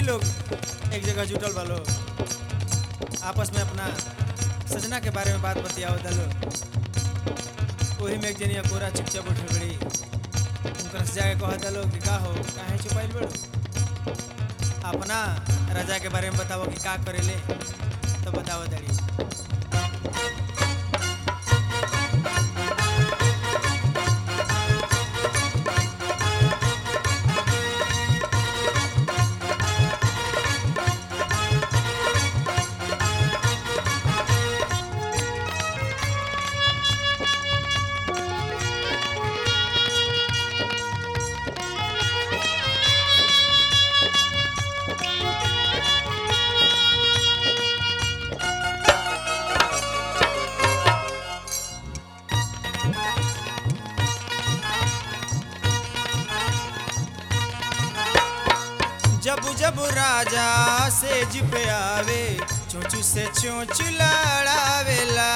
लोग एक जगह जुटल बा लोग आपस में अपना सजना के बारे में बात बतियावत लो वही में एक जनिया कोरा चुपचाप उठ बड़ी उनकर से जाके कहत लो कि का हो काहे छुपाइल बड़ो अपना राजा के बारे में बताओ कि का करेले तो बताओ दड़ी जब जब राजा से जिप आवे चोंचू से चोंच लड़ावेला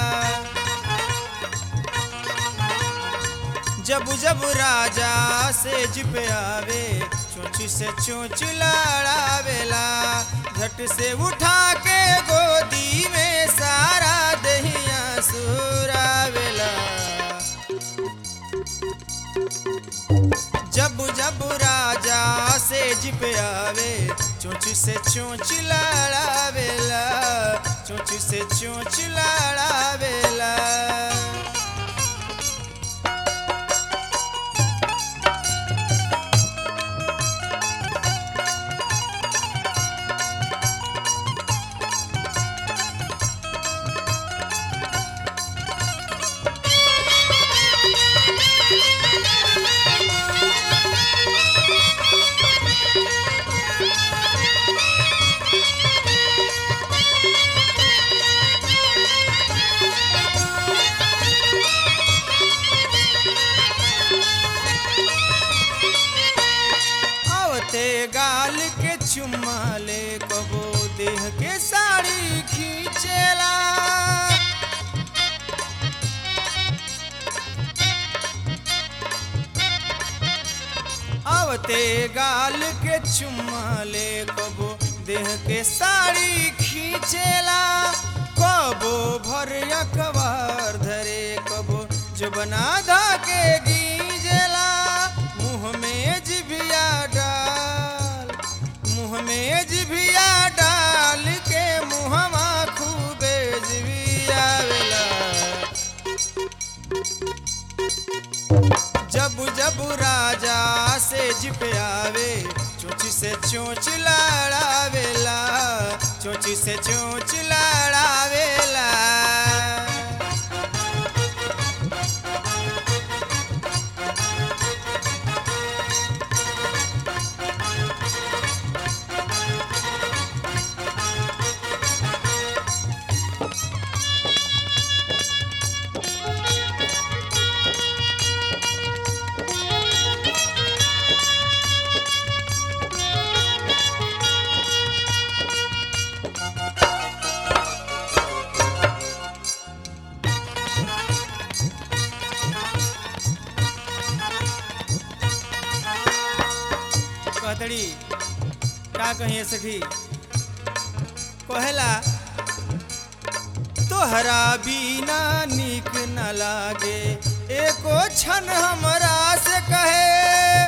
जब जब राजा से जिप आवे चोंच से चोंच लड़ावेला झट से उठा के गोदी में सारा दहिया सुरावेला जब जब राजा से जिप आवे चोंच से चोंच लड़ावेला चोंच से चोंच लड़ावेला आवते गाल के चुम्मा ले कबो देह के साड़ी खींचेला आवते गाल के चुम्मा ले कबो देह के साड़ी खींचेला कबो भर अखबार धरे कबो जो बना धा के गीजेला मुंह में जिभिया डाल मुंह में जिभिया डाल के मुहमा खूबे जिभियावेला जब जब राजा से जिप आवे चोंच से चोंच लड़ावेला चोंच से चोंच लड़ावेला कहतड़ी का कहिए सखी कहेला तोहरा बिना निक न लागे एको क्षण हमरा से कहे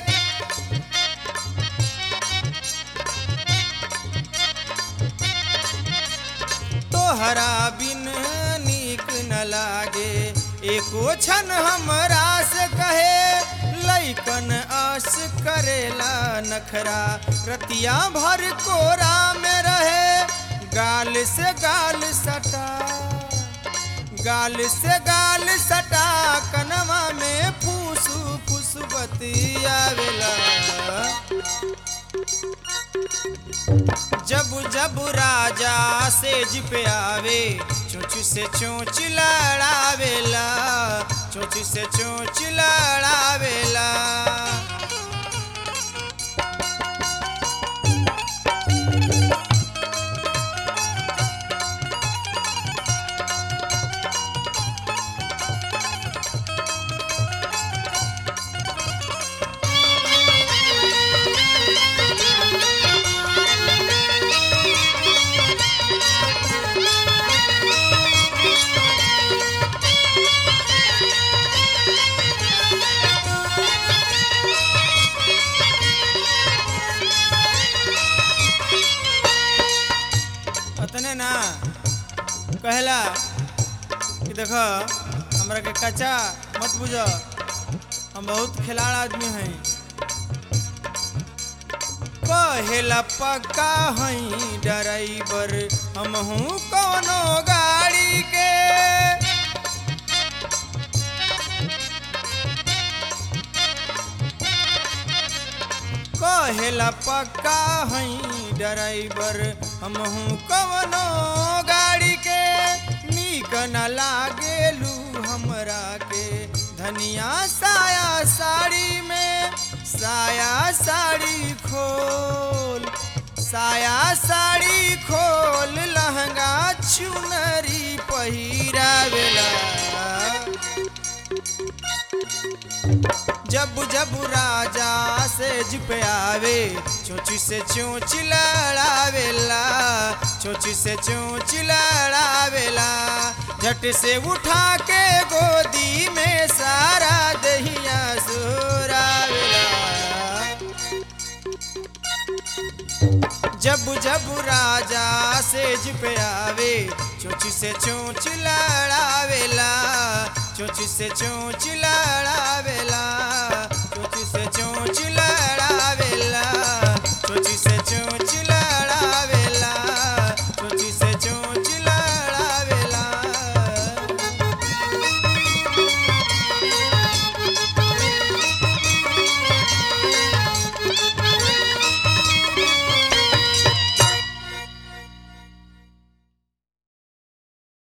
तोहरा बिन निक न लागे एको क्षण हमरा से कहे लैकन आस करेला नखरा रतिया भर कोरा में रहे गाल से गाल सटा गाल से गाल सटा कनवा में फूसू फूस बतियावेला जब जब राजा से जिप आवे चोंच से चोंच लड़ावेला चोंच से चोंच लड़ावेला कहला कि देख हमरा के कच्चा मत बुझ हम बहुत खिलाड़ आदमी हैं कहेला पक्का हई ड्राइवर हम हूँ कौनो गाड़ी के कहेला पक्का हई ड्राइवर हम हूँ कौनो गाड़ी के नीक न लागेलू हमरा के धनिया साया साड़ी में साया साड़ी खोल साया साड़ी खोल लहंगा चुनरी पहिरावेला जब जब राजा से पे आवे चोची से चोच लड़ावेला चोची से चोच लड़ावेला झट से उठा के गोदी में सारा दहिया सोरावेला जब जब राजा सेज पे आवे चोची से चोच लड़ावेला चोची से चोच लड़ावेला